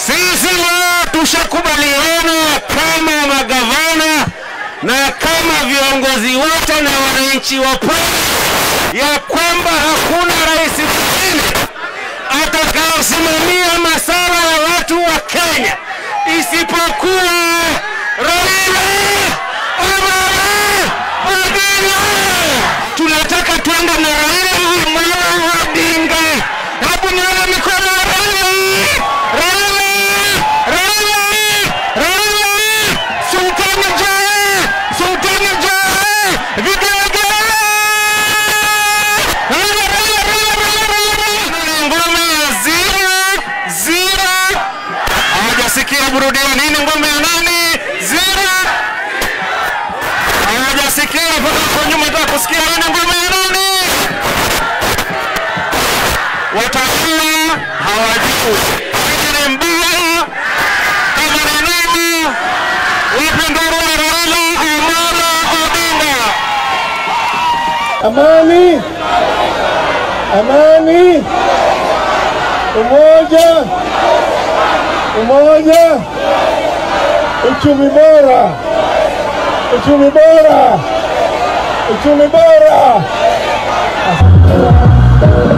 Sisi leo tushakubaliana kama magavana na kama viongozi wote na wananchi wa pwani ya kwamba hakuna rais mwingine atakaosimamia masala ya watu wa Kenya isipokuwa Raila Amolo Odinga. Tunataka twende na Raila Amolo Odinga. Hebu nione mikono ya Raila. Raila, Raila, Raila, Sultani Joe, Sultani Joe, vigelegele. Raila, Raila, Raila, Raila, Raila, Raila. Ngome ya zero, zero. Hawajasikia burudia nini ngome ya nani? Zero. Hawajasikia mpaka kwa nyuma nataka kusikia nini ngome ya nani? Watakuwa hawajui. Hiki ni mbaya kama ni nini? Wapi nduru ya Raila Amolo Odinga? Amani, amani, umoja, umoja, uchumi bora, uchumi bora, uchumi bora.